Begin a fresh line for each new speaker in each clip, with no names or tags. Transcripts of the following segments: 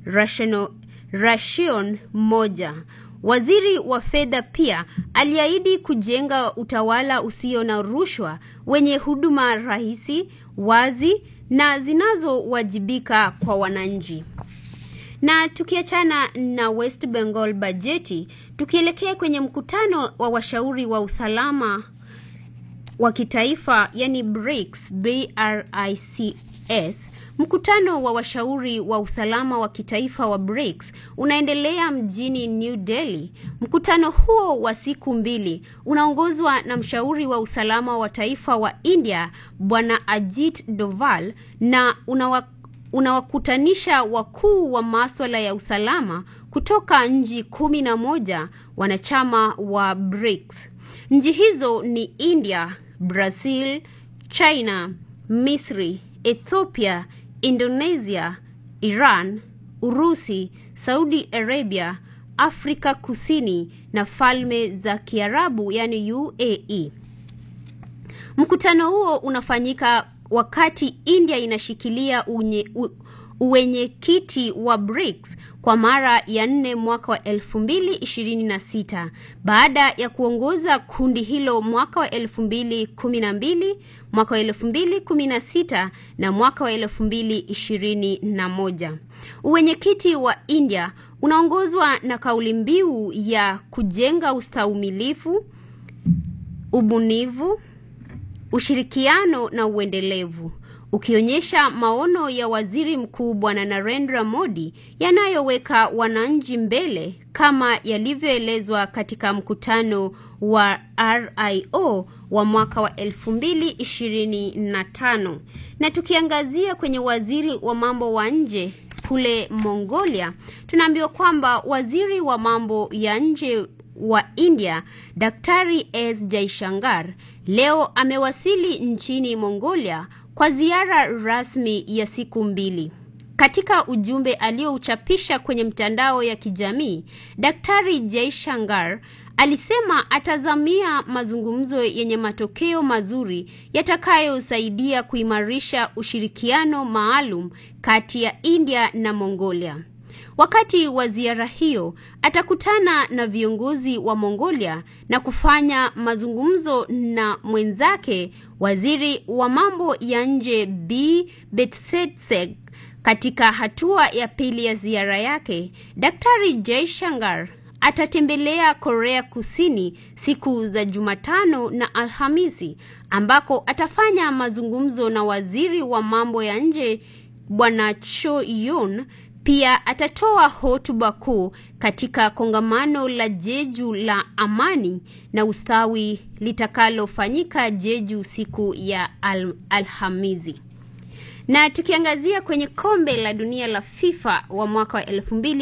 rationo- ration moja. Waziri wa fedha pia aliahidi kujenga utawala usio na rushwa wenye huduma rahisi, wazi na zinazowajibika kwa wananchi. Na tukiachana na West Bengal bajeti, tukielekea kwenye mkutano wa washauri wa usalama wa kitaifa yani BRICS, BRICS. Mkutano wa washauri wa usalama wa kitaifa wa BRICS unaendelea mjini New Delhi. Mkutano huo wa siku mbili unaongozwa na mshauri wa usalama wa taifa wa India Bwana Ajit Doval na unawa unawakutanisha wakuu wa maswala ya usalama kutoka nchi kumi na moja wanachama wa BRICS. Nchi hizo ni India, Brazil, China, Misri, Ethiopia, Indonesia, Iran, Urusi, Saudi Arabia, Afrika Kusini na Falme za Kiarabu yani UAE. Mkutano huo unafanyika wakati India inashikilia unye, u, uwenyekiti wa BRICS kwa mara ya nne mwaka wa 2026 baada ya kuongoza kundi hilo mwaka wa 2012, mwaka wa 2016 na mwaka wa 2021. Uwenyekiti wa India unaongozwa na kauli mbiu ya kujenga ustahimilivu, ubunifu, ushirikiano na uendelevu ukionyesha maono ya waziri mkuu Bwana Narendra Modi yanayoweka wananchi mbele kama yalivyoelezwa katika mkutano wa RIO wa mwaka wa 2025. Na tukiangazia kwenye waziri wa mambo wa nje kule Mongolia, tunaambiwa kwamba waziri wa mambo ya nje wa India Daktari S Jaishankar leo amewasili nchini Mongolia kwa ziara rasmi ya siku mbili. Katika ujumbe aliyouchapisha kwenye mtandao ya kijamii, Daktari Jaishankar alisema atazamia mazungumzo yenye matokeo mazuri yatakayosaidia kuimarisha ushirikiano maalum kati ya India na Mongolia. Wakati wa ziara hiyo atakutana na viongozi wa Mongolia na kufanya mazungumzo na mwenzake waziri wa mambo ya nje B Betsetseg. Katika hatua ya pili ya ziara yake, Daktari Jaishankar atatembelea Korea Kusini siku za Jumatano na Alhamisi ambako atafanya mazungumzo na waziri wa mambo ya nje Bwana Cho Yoon pia atatoa hotuba kuu katika kongamano la Jeju la amani na ustawi litakalofanyika Jeju siku ya al Alhamisi. Na tukiangazia kwenye kombe la dunia la FIFA wa mwaka wa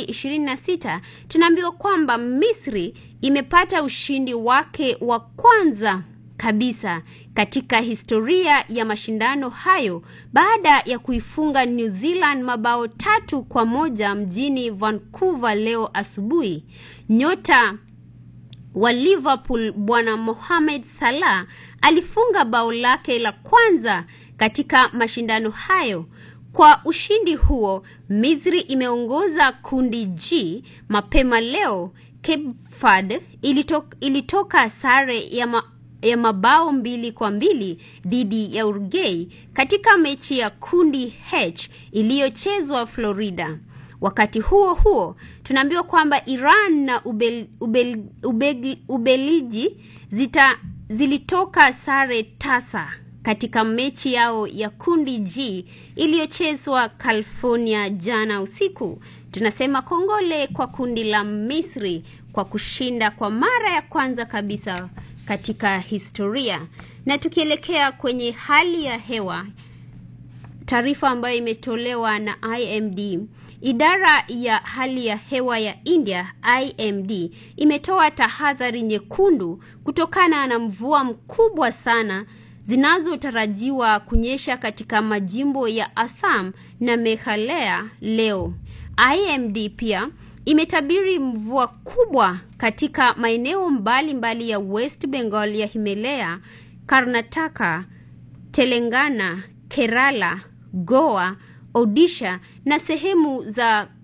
2026 tunaambiwa kwamba Misri imepata ushindi wake wa kwanza kabisa katika historia ya mashindano hayo baada ya kuifunga New Zealand mabao tatu kwa moja mjini Vancouver leo asubuhi. Nyota wa Liverpool Bwana Mohamed Salah alifunga bao lake la kwanza katika mashindano hayo. Kwa ushindi huo, Misri imeongoza kundi G mapema leo. Cape Verde ilitoka, ilitoka sare ya ma ya mabao mbili kwa mbili dhidi ya Uruguay katika mechi ya kundi H iliyochezwa Florida. Wakati huo huo, tunaambiwa kwamba Iran na Ubel, Ubel, Ubel, Ubelgiji zita zilitoka sare tasa katika mechi yao ya kundi G iliyochezwa California jana usiku. Tunasema kongole kwa kundi la Misri kwa kushinda kwa mara ya kwanza kabisa katika historia. Na tukielekea kwenye hali ya hewa, taarifa ambayo imetolewa na IMD, idara ya hali ya hewa ya India IMD imetoa tahadhari nyekundu kutokana na mvua mkubwa sana zinazotarajiwa kunyesha katika majimbo ya Assam na Meghalaya leo. IMD pia imetabiri mvua kubwa katika maeneo mbalimbali ya West Bengal ya Himalaya, Karnataka, Telangana, Kerala, Goa, Odisha na sehemu za